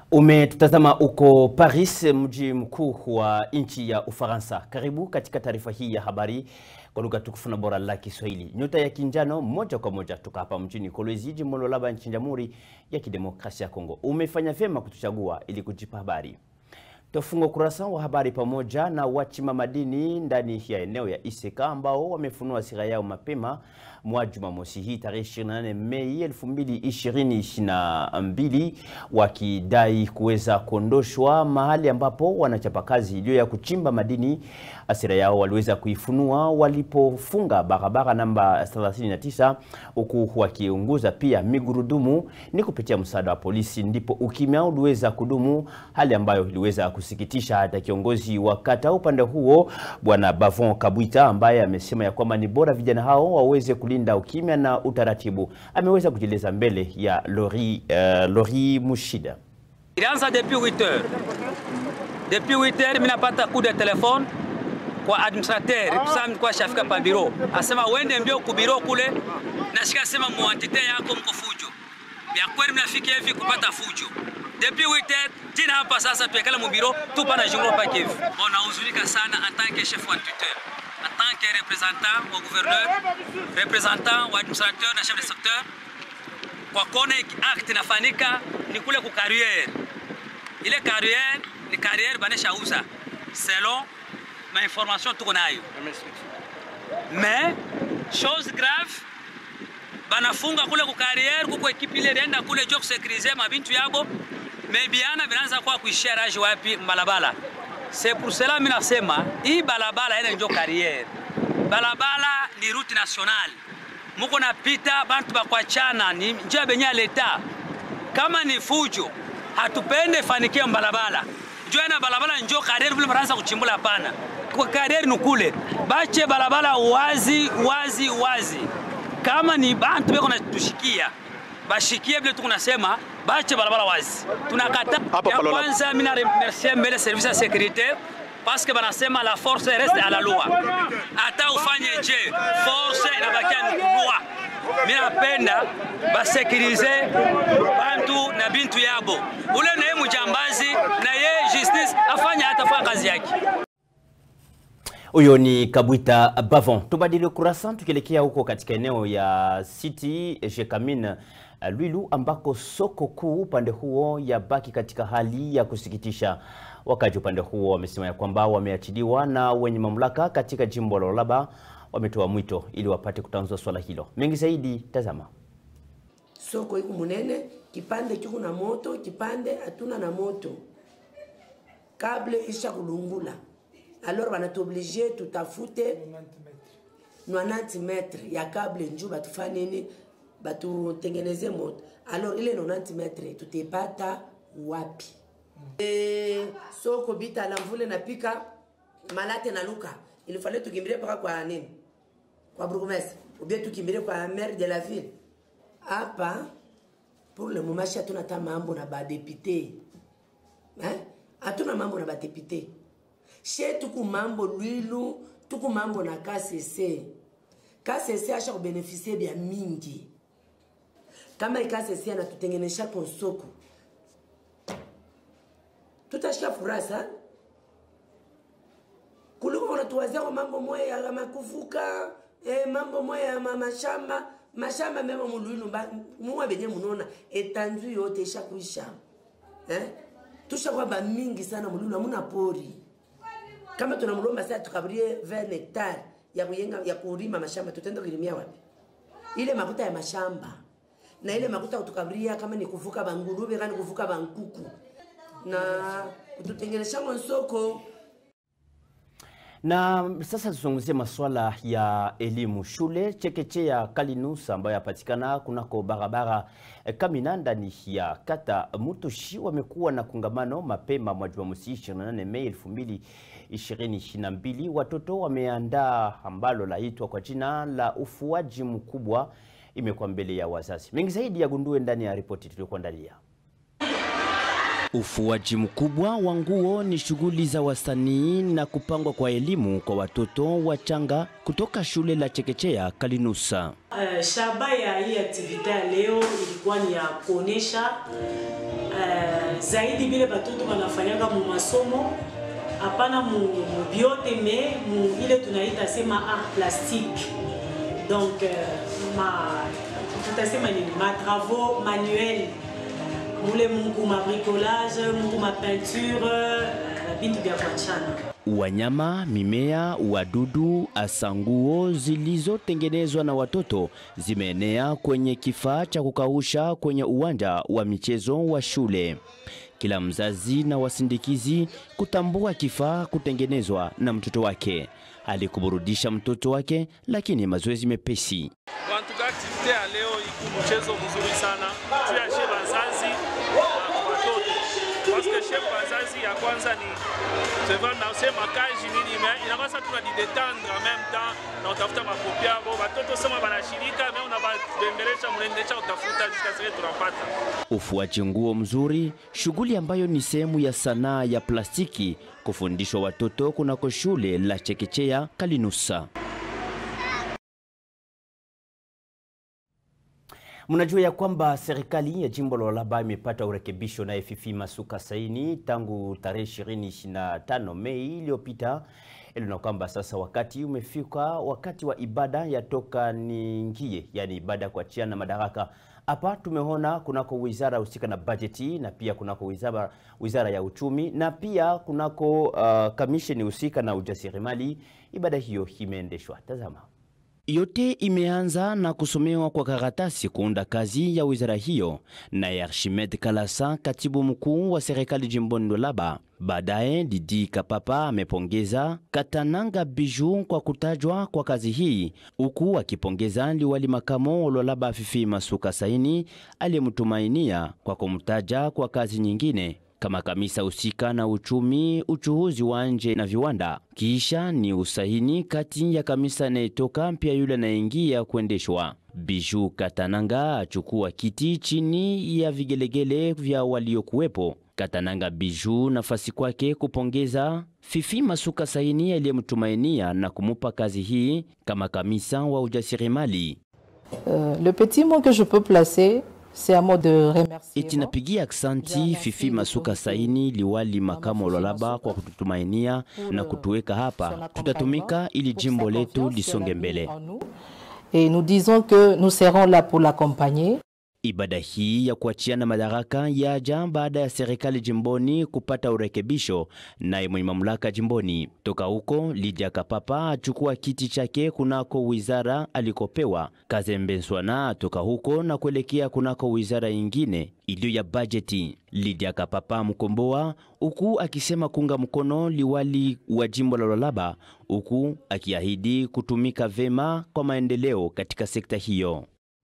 Umetutazama uko Paris, mji mkuu wa nchi ya Ufaransa. Karibu katika taarifa hii ya habari kwa lugha tukufu na bora la Kiswahili. Nyota ya kinjano, moja kwa moja toka hapa mjini Kolwezi, jimbo la Lualaba, nchini Jamhuri ya Kidemokrasia ya Kongo. Umefanya vyema kutuchagua ili kujipa habari. Tufunga ukurasa wa habari pamoja na wachima madini ndani ya eneo ya Iseka ambao wamefunua sira yao mapema mwa Jumamosi hii tarehe 28 Mei 2022 wakidai kuweza kuondoshwa mahali ambapo wanachapa kazi iliyo ya kuchimba madini. Asira yao waliweza kuifunua walipofunga barabara namba 39 huku wakiunguza pia migurudumu. Ni kupitia msaada wa polisi ndipo ukimya uliweza kudumu, hali ambayo iliweza kusikitisha hata kiongozi wa kata upande huo Bwana Bavon Kabwita ambaye amesema ya kwamba ni bora vijana hao waweze kulinda ukimya na utaratibu. Ameweza kujieleza mbele ya Lori, uh, Lori Mushida. Ilianza depuis 8 heures. Depuis 8 heures mimi napata coup de telefone kwa administrateur sasa nilikuwa shafika pa biro. Asema uende mbio ku biro kule nashika sema muantite yako mko fujo. Ya kweli mnafika hivi kupata fujo. Depuis 8 heures jina hapa sasa tuekala mu biro tupa na junglo pa kivu. On nahuzunika sana en tant que chef wa tuteur. En tant que représentant wa gouverneur, représentant wa administrateur na chef de secteur kwa kone act inafanyika ni kule ku carrière. Ile carrière ni carrière banesha uza selon ma information tuko nayo. Mais chose grave banafunga kule ku carrière kuko ekipe ile ilienda kule jo kusekirize mabintu yabo mebiana vinaanza kwa kuishia raji wapi mbalabala. C'est pour cela mimi nasema hii balabala ina njo carrière. Balabala ni route nationale muko napita bantu bakwachana ni njia benye ya leta. Kama ni fujo, hatupende fanikia mbalabala njoo na balabala njoo kariere vile maraanza kuchimbula, hapana. Kwa kariere ni kule, bache balabala wazi wazi wazi. Kama ni bantu beko natushikia bashikie vile tukunasema, bache balabala wazi. Tunakata ya kwanza, mimi na remercier mbele service ya sécurité parce que banasema la force reste à la loi. Hata ufanye je, force inabakia ni loi. Mimi napenda basekirize bantu na bintu yabo, ule naye mujambazi na ye justice afanye atafanya kazi yake. Huyo ni Kabwita Bavon. Tubadili ukurasa tukielekea huko katika eneo ya City Jekamin Lwilu ambako soko kuu upande huo yabaki katika hali ya kusikitisha. Wakaji upande huo wamesema ya kwamba wameachiliwa na wenye mamlaka katika jimbo la Lualaba wametoa mwito ili wapate kutanzua swala hilo. Mengi zaidi, tazama. Soko iko munene, kipande kiko na moto, kipande hatuna na moto, kable isha kulungula, alors banatuoblige tutafute 90 metre ya kable njuu batufanye nini, batutengeneze moto. Alors ile 90 metre tutepata wapi? E, soko bita la mvule napika malate na luka ilifale tukimbilie mpaka kwa nini kwa burgomestre ubie tukimbilie kwa maire de la ville hapa pour le moment shi hatuna hata mambo na badepute eh? hatuna mambo na badepute she tuku mambo lwilu tuku mambo na KCC KCC asha kubenefisie bya mingi kama KCC anatutengenesha konsoko tutashika furaha sana kuliko unatuwazia kwa mambo moya ya makuvuka eh, mambo moya ya mashamba mashamba mema mulwinu muwa benye munona etanzu yote ishakuisha eh? tushakuwa bamingi sana mulwinu amuna pori kama tunamlomba sasa tukaburie 20 hectare ya kuyenga ya kulima mashamba tutenda kulimia wapi ile makuta ya mashamba na ile makuta kutukaburia kama ni kuvuka bangurube kama ni kuvuka bankuku na kututengenesha soko na sasa tuzungumzie masuala ya elimu. Shule chekechea Kalinus ambayo yapatikana kunako barabara Kamina ndani ya kata Mutushi wamekuwa na kongamano mapema mwa Jumamosi 28 Mei 2022. Watoto wameandaa ambalo laitwa kwa jina la ufuaji mkubwa, imekuwa mbele ya wazazi. Mengi zaidi yagundue ndani ya ripoti tuliyokuandalia. Ufuaji mkubwa wa nguo ni shughuli za wasanii na kupangwa kwa elimu kwa watoto wachanga kutoka shule la chekechea Kalinusa. Uh, shaba ya hii aktivite ya leo ilikuwa ni ya kuonesha uh, zaidi vile batoto wanafanyanga mu masomo hapana mu, mu biote me mu ile tunaita sema art plastique donc uh, ma tutasema nini ma travaux manuel mule mungu ma bricolage mungu ma peinture uh, vitu vya kuachana Wanyama, mimea, wadudu, hasa nguo zilizotengenezwa na watoto zimeenea kwenye kifaa cha kukausha kwenye uwanja wa michezo wa shule. Kila mzazi na wasindikizi kutambua kifaa kutengenezwa na mtoto wake, alikuburudisha mtoto wake, lakini mazoezi mepesi. Wantuka aktivite ya leo iku mchezo mzuri sana tuyashe bazazi na watoto paske she bazazi ya kwanza ni seva nasema kaji nini me inapasa tunajidetendre en même temps na utafuta makopi yabo batoto sema banashirika me unababembelesha mnaendelesha utafuta zitasike tunapata Ufuaji nguo mzuri, shughuli ambayo ni sehemu ya sanaa ya plastiki kufundishwa watoto kunako shule la chekechea Kalinusa. Mnajua ya kwamba serikali ya jimbo la Lualaba imepata urekebisho na Fifi Masuka Saini tangu tarehe 25 Mei iliyopita, ili na kwamba sasa wakati umefika, wakati wa ibada yatoka ningie, yani ibada ya kuachiana madaraka. Hapa tumeona kunako wizara husika na bajeti na pia kunako wizara, wizara ya uchumi na pia kunako uh, kamisheni husika na ujasiriamali. Ibada hiyo imeendeshwa. Tazama. Yote imeanza na kusomewa kwa karatasi kuunda kazi ya wizara hiyo na Archimed Kalasa, katibu mkuu wa serikali jimboni Lualaba. Baadaye Didi Kapapa amepongeza Katananga Biju kwa kutajwa kwa kazi hii, huku akipongeza liwali makamo wa Lualaba Fifi Masuka Saini aliyemtumainia kwa kumtaja kwa kazi nyingine kama kamisa husika na uchumi, uchuhuzi wa nje na viwanda. Kisha ni usaini kati ya kamisa anayetoka pia yule anayeingia kuendeshwa. Biju Katananga achukua kiti chini ya vigelegele vya waliokuwepo. Katananga Biju nafasi kwake kupongeza Fifi Masuka Saini aliyemtumainia na kumupa kazi hii kama kamisa wa ujasiriamali. Euh, le petit mot que je peux placer, c'est un mot de remerciement. Eti napigia aksanti Fifi Masuka Saini, liwali makamo wa Lualaba kwa kututumainia na kutuweka hapa. Tutatumika ili jimbo letu lisonge mbele. Et nous disons que nous serons là pour l'accompagner. Ibada hii ya kuachiana madaraka yaja baada ya serikali jimboni kupata urekebisho naye mwenye mamlaka jimboni. Toka huko Lydia Kapapa achukua kiti chake kunako wizara alikopewa. Kazembe Nswana toka huko na kuelekea kunako wizara ingine iliyo ya bajeti. Lydia Kapapa mkomboa huku akisema kunga mkono liwali wa jimbo la Lualaba huku akiahidi kutumika vema kwa maendeleo katika sekta hiyo.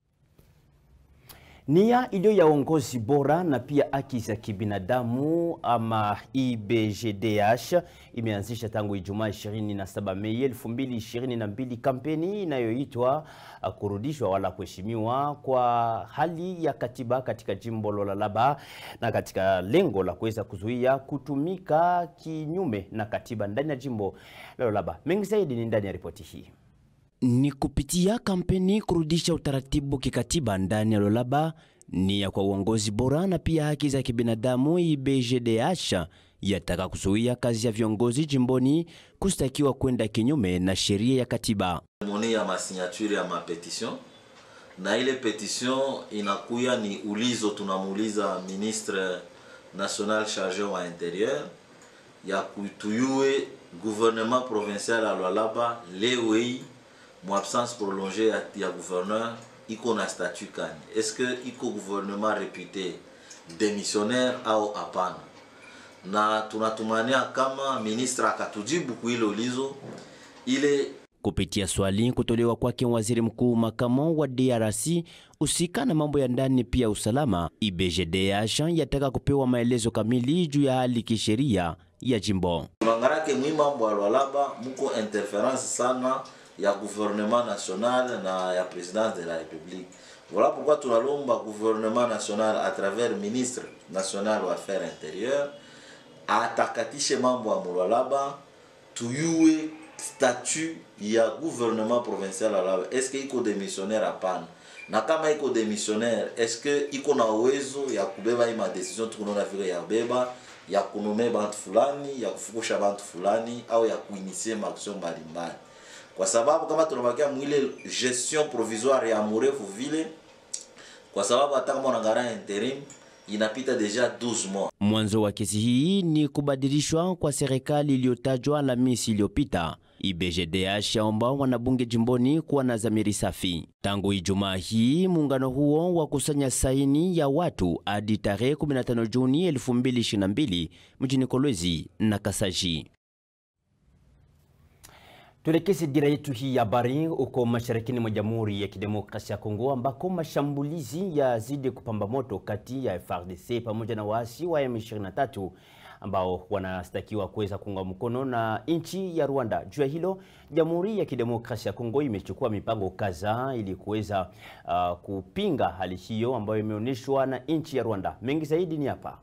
Nia iliyo ya uongozi bora na pia haki za kibinadamu ama IBGDH imeanzisha tangu Ijumaa 27 Mei 2022 kampeni inayoitwa uh, kurudishwa wala kuheshimiwa kwa hali ya katiba katika jimbo la Lualaba na katika lengo la kuweza kuzuia kutumika kinyume na katiba ndani ya jimbo la Lualaba. Mengi zaidi ni ndani ya ripoti hii. Ni kupitia kampeni kurudisha utaratibu kikatiba ndani ya Lualaba, ni ya kwa uongozi bora na pia haki za kibinadamu. IBGDH yataka kuzuia kazi ya viongozi jimboni kustakiwa kwenda kinyume na sheria ya katiba. moni ya masignature ya mapetition na ile petition inakuya ni ulizo tunamuuliza ministre national charge wa interieur ya kutuyue gouvernement provincial ya Lualaba leo hii mu absence prolongée ya, ya gouverneur iko na statut kani est-ce que iko gouvernement réputé démissionnaire au hapana na tunatumania kama ministre akatujibu kuile ulizo ile Kupitia swali kutolewa kwake waziri mkuu makamo wa DRC husika na mambo ya ndani pia usalama, IBGDH yataka kupewa maelezo kamili juu ya hali kisheria ya jimbo. tunaangarake mwi mambo ya Lualaba muko interference sana ya gouvernement national na ya présidence de la république voilà pourquoi tunalomba gouvernement national à travers ministre national wa affaires intérieures atakatishe mambo ya Lualaba tuyue statut ya gouvernement provincial ya Lualaba est-ce que iko démissionnaire hapana na kama iko demissionnaire eske iko na uwezo ya kubeba hii madecision tukunaona vile ya beba ya kunume bantu fulani ya kufukusha bantu fulani au ya kuinisie maaction mbalimbali kwa sababu kama tunabakia mwile gestion provisoire ya murefu vile kwa sababu hata kama unaangalia interim inapita deja 12 mois Mwanzo wa kesi hii ni kubadilishwa kwa serikali iliyotajwa Alhamisi iliyopita. IBGDH yaomba wanabunge jimboni kuwa na dhamiri safi. Tangu Ijumaa hii muungano huo wa kusanya saini ya watu hadi tarehe 15 Juni 2022 mjini Kolwezi na Kasaji. Tuelekeze dira yetu hii ya habari huko masharikini mwa Jamhuri ya Kidemokrasia ya Kongo ambako mashambulizi yazidi kupamba moto kati ya FARDC pamoja na waasi wa M23 ambao wanastakiwa kuweza kuunga mkono na nchi ya Rwanda. Juu ya hilo, Jamhuri ya Kidemokrasia ya Kongo imechukua mipango kadhaa ili kuweza uh, kupinga hali hiyo ambayo imeonyeshwa na nchi ya Rwanda. Mengi zaidi ni hapa.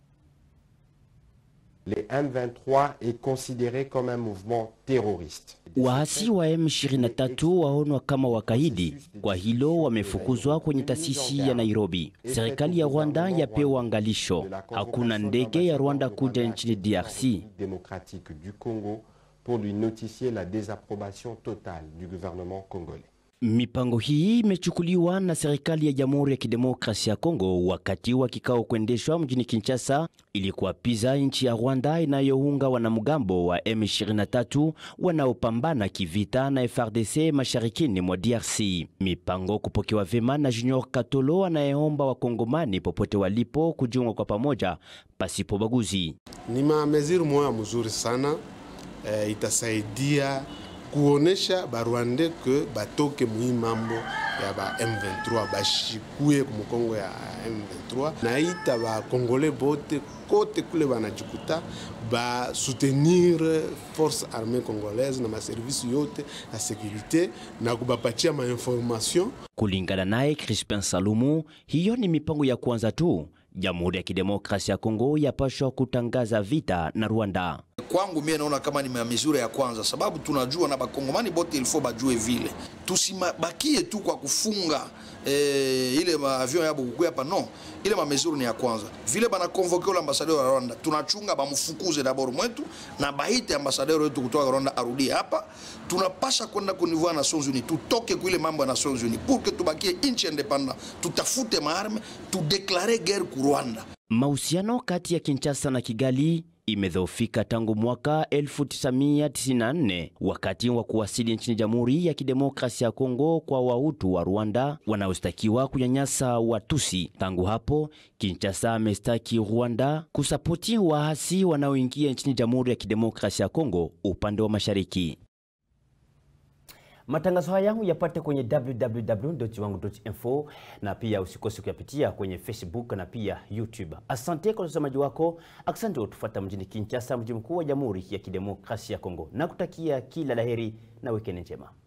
Les M23 est considéré comme un mouvement terroriste. Waasi wa M23 waonwa kama wakaidi, kwa hilo wamefukuzwa kwenye taasisi ya Nairobi. Serikali ya Rwanda yapewa angalisho, hakuna ndege ya Rwanda kuja nchini DRC. démocratique du Congo pour lui notifier la désapprobation totale du gouvernement congolais. Mipango hii imechukuliwa na serikali ya Jamhuri ya Kidemokrasia ya Kongo wakati wa kikao kuendeshwa mjini Kinshasa ili kuapiza nchi ya Rwanda inayounga wanamgambo wa M23 wanaopambana kivita na FARDC masharikini mwa DRC. Mipango kupokewa vyema na Junior Katolo anayeomba wakongomani popote walipo kujiunga kwa pamoja pasipo baguzi. Ni mameziri moya mzuri sana eh, itasaidia kuonesha barwande ke batoke muhi mambo ya ba M23 bashikue kumukongo ya M23 naita bakongole bote kote kule banajikuta ba soutenir force armée congolaise na maservisi yote ya sécurité na kubapatia mainformation Kulingana naye Crispin Salumu, hiyo ni mipango ya kwanza tu. Jamhuri ya Kidemokrasia ya Kongo yapashwa kutangaza vita na Rwanda. kwangu mie naona kama ni mizuri ya kwanza, sababu tunajua na bakongomani bote ilifo bajue vile, tusibakie tu kwa kufunga eh, ile maavion yabo kukuya hapa no, ile mamezuri ni ya kwanza. Vile bana convoke ule ambasadeur wa Rwanda, tunachunga bamfukuze dabord mwetu na baite ambasadeur wetu kutoka Rwanda arudie hapa. Tunapasha kwenda ku niveau ya Nations Unies, tutoke kuile mambo ya Nations Unies pour que tubakie inchi independant, tutafute maarme, tudeklare guerre ku Rwanda. Mahusiano kati ya Kinshasa na Kigali imedhoofika tangu mwaka 1994 wakati wa kuwasili nchini Jamhuri ya Kidemokrasia ya Kongo kwa Wahutu wa Rwanda wanaostakiwa kunyanyasa Watusi. Tangu hapo, Kinshasa amestaki Rwanda kusapoti waasi wanaoingia nchini Jamhuri ya Kidemokrasia ya Kongo upande wa mashariki. Matangazo haya yapate kwenye www.jiwangu.info na pia usikose kuyapitia kwenye Facebook na pia YouTube. Asante kwa utazamaji wako, asante kwa kutufuata mjini Kinshasa, mji mkuu wa Jamhuri ya Kidemokrasia ya Kongo, na kutakia kila laheri na wikendi njema.